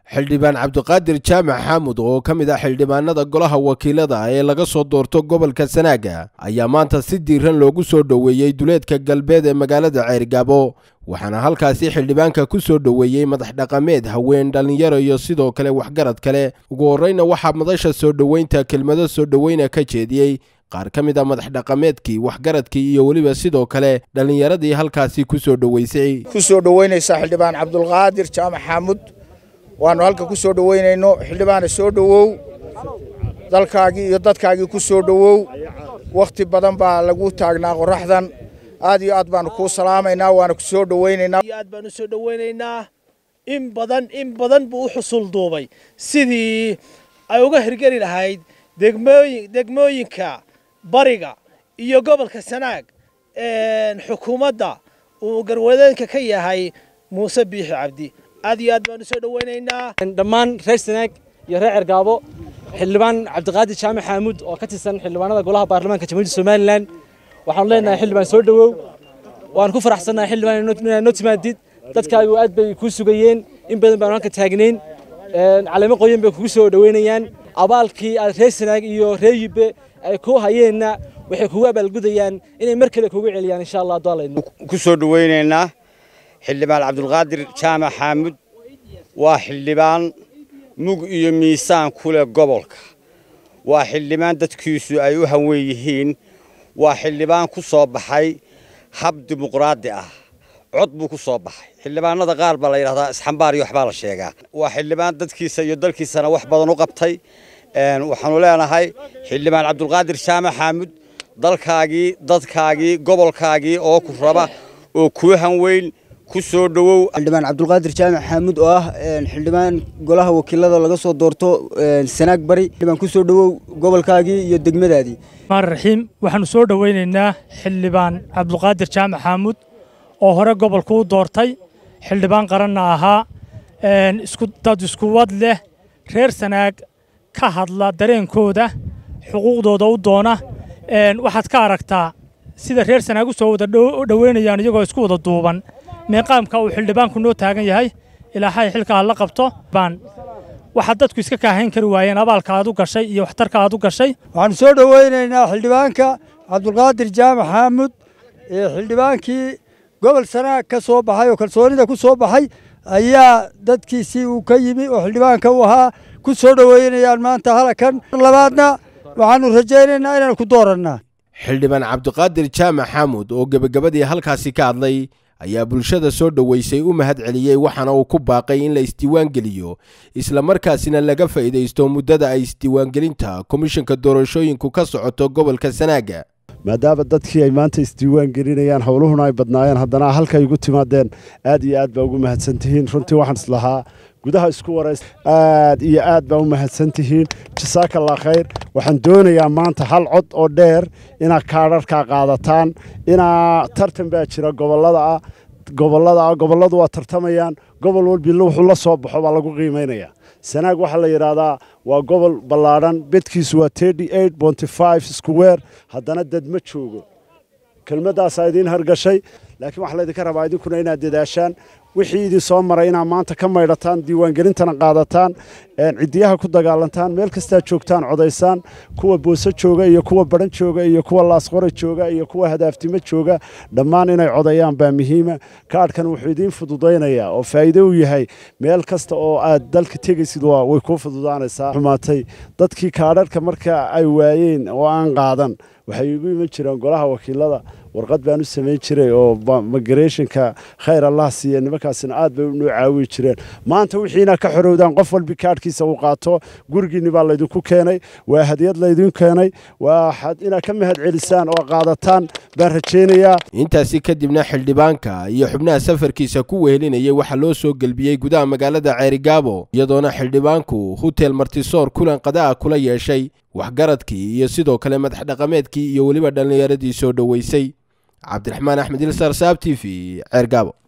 xildhibaan cabdiqaadir jaamac xaamud oo ka mid ah xildhibaanada golaha wakiilada ee laga soo doorto gobolka sanaaga ayaa maanta si diiran loogu soo dhoweeyey duleedka galbeed ee magaalada ceergaabo waxaana halkaasi xildhibaanka ku soo dhoweeyey madax dhaqameed haween dhallinyaro iyo sidoo kale waxgarad kale ugu horreyna waxaa madasha soo dhoweynta kelmado soo dhoweyna ka jeediyey qaar ka mid a madax dhaqameedkii waxgaradkii iyo weliba sidoo kale dhallinyaradii halkaasi ku soo dhoweysay ku soo dhoweynaysaa xildhibaan cabdulqaadir jaamac xaamud waannu halka ku soo dhoweynayno xildhibaana soo dhowow dalkaagii iyo dadkaagii ku soo dhowow wakhti badan baa lagu taagnaa qorraxdan aad iyo aad baanu kuu salaamaynaa waana ku soo dhoweynaynaa aad baanu soo dhoweynaynaa in badan in badan buu u xusul duubay sidii ay uga hirgeli lahayd degmooyin degmooyinka bariga iyo gobolka sanaag xukuumadda uu garwadeenka ka yahay muuse biixi cabdi aad iyo aad baanu soo dhoweynaynaa dhammaan reer sanaag iyo reer cergaabo xildhibaan cabdiqaadir jaamac xaamuud oo ka tirsan xildhibaanada golaha baarlamaanka jamhuuriyadda somalilan waxaanu leenahay xildhibaan soo dhowow waan ku faraxsannahay xildhibaan inaad noo timaadid dadkaagu aad bay kuu sugayeen in badan baanu halka taagnayn caleemo qoyan bay kugu soo dhoweynayaan abaalkii aad reer sanaag iyo reer yibbe ay ku hayeenna waxay kugu abaalgudayaan inay mar kale kugu celiyaan insha allah doolaydno ku soo dhoweynaynaa xildhibaan cabdulqaadir jaamac xaamud waa xildhibaan mug iyo miisaan ku leh gobolka waa xildhibaan dadkiisu ay u hanwen yihiin waa xildhibaan ku soo baxay hab dimuqraadi ah cod buu ku soo baxay xildhibaanada qaar baa la yidhahdaa isxambaar iyo waxbaa la sheegaa waa xildhibaan dadkiisa iyo dalkiisana wax badan u qabtay waxaanu leenahay xildhibaan cabdulqaadir jaamac xaamud dalkaagii dadkaagii gobolkaagii oo ku raba oo kuu hanweyn ku soo dhowow xildhibaan cabdulqaadir jaamac xaamud oo ah xildhibaan golaha wakiilada laga soo doorto sanaag bari xildhibaan ku soo dhowow gobolkaagii iyo degmadaadii raxiim waxaanu soo dhoweynaynaa xildhibaan cabdulqaadir jaamac xaamud oo hore gobolku u doortay xildhibaan qaranna ahaa dad iskuwad leh reer sanaag ka hadla dareenkooda xuquuqdooda u doona waxaad ka aragtaa sida reer sanaag u soo wada dhoweynayaan iyagoo isku wada duuban meeqaamka uu xildhibaanku noo taagan yahay ilaahay xilka ha la qabto baan waxaad dadku iska kaahayn kari waayeen abaalka aad u gashay iyo waxtarka aad u gashay waxaanu soo dhoweynaynaa xildhibaanka cabdulqaadir jaamac xaamud ee xildhibaankii gobol sanaag ka soo baxay oo kalsoonida ku soo baxay ayaa dadkiisii uu ka yimi oo xildhibaanka u ahaa ku soo dhoweynayaan maanta halakan labaadna waxaanu rajaynaynaa inaanu ku doorannaa xildhibaan cabdiqaadir jaamac xaamud oo gebagabadii halkaasi ka hadlay ayaa bulshada soo dhoweysay u mahad celiyey waxaana uu ku baaqay in la isdiiwaangeliyo islamarkaasina laga faa'iidaysto muddada ay isdiiwaangelinta komishanka doorashooyinku ka socoto gobolka sanaaga maadaama dadkii ay maanta isdiiwaan gelinayaan howluhuna ay badnaayeen haddana halkay igu timaadeen aad iyo aad baa ugu mahadsantihiin runtii waxaan islahaa gudaha isku warays aad iyo aad baa u mahadsantihiin jasaakallah khayr waxaan doonayaa maanta hal cod oo dheer inaad kaadharkaa qaadataan inaa tartan baa jira gobollada ah gobollada ah gobolladu waa tartamayaan gobol walbila wuxuu la soo baxo baa lagu qiimaynayaa sanaag waxaa la yidhaahdaa waa gobol ballaadhan bedkiisu waa square haddana dad ma joogo kelmaddaasaa idiin hargashay laakiin waxaa laydinka rabaa idinkuna inaad dadaashaan wixii idin soo maray inaad maanta ka maydhataan diiwaangelintana qaadataan ciddiyaha ku dagaalantaan meel kastaad joogtaan codaysaan kuwa boose jooga iyo kuwa baran jooga iyo kuwa laasqore jooga iyo kuwa hadaaftimo jooga dhammaan inay codayaan baa muhiima kaadhkan wuxuu idiin fududaynayaa oo faa'iido u yahay meel kasta oo aad dalka tegaysid way kuu fududaanaysaa xumaatay dadkii kaadharka marka ay waayeen oo aan qaadan waxay igu iman jireen golaha wakiilada warqad baan u samayn jiray oo migrationka khayr allah siiya nimankaasina aad bay noo caawi jireen maanta wixiina ka xorowdaan qof walbi kaadhkiisa uu qaato gurigiinni baa laydinku keenay waa hadiyad laydin keenay waxaad inaad ka mahad celisaan oo qaadataan baan rajaynayaa intaasi kadibna xildhibaanka iyo xubnaha safarkiisa ku wehelinayay waxaa loo soo gelbiyey gudaha magaalada ceerigaabo iyadoona xildhibaanku hutel martisoor kulan qadaa kula yeeshay waxgaradkii iyo sidoo kale madax dhaqameedkii iyo weliba dhallinyaradii soo dhoweysay cabdiraxmaan axmed ilsar saab t v ceergaabo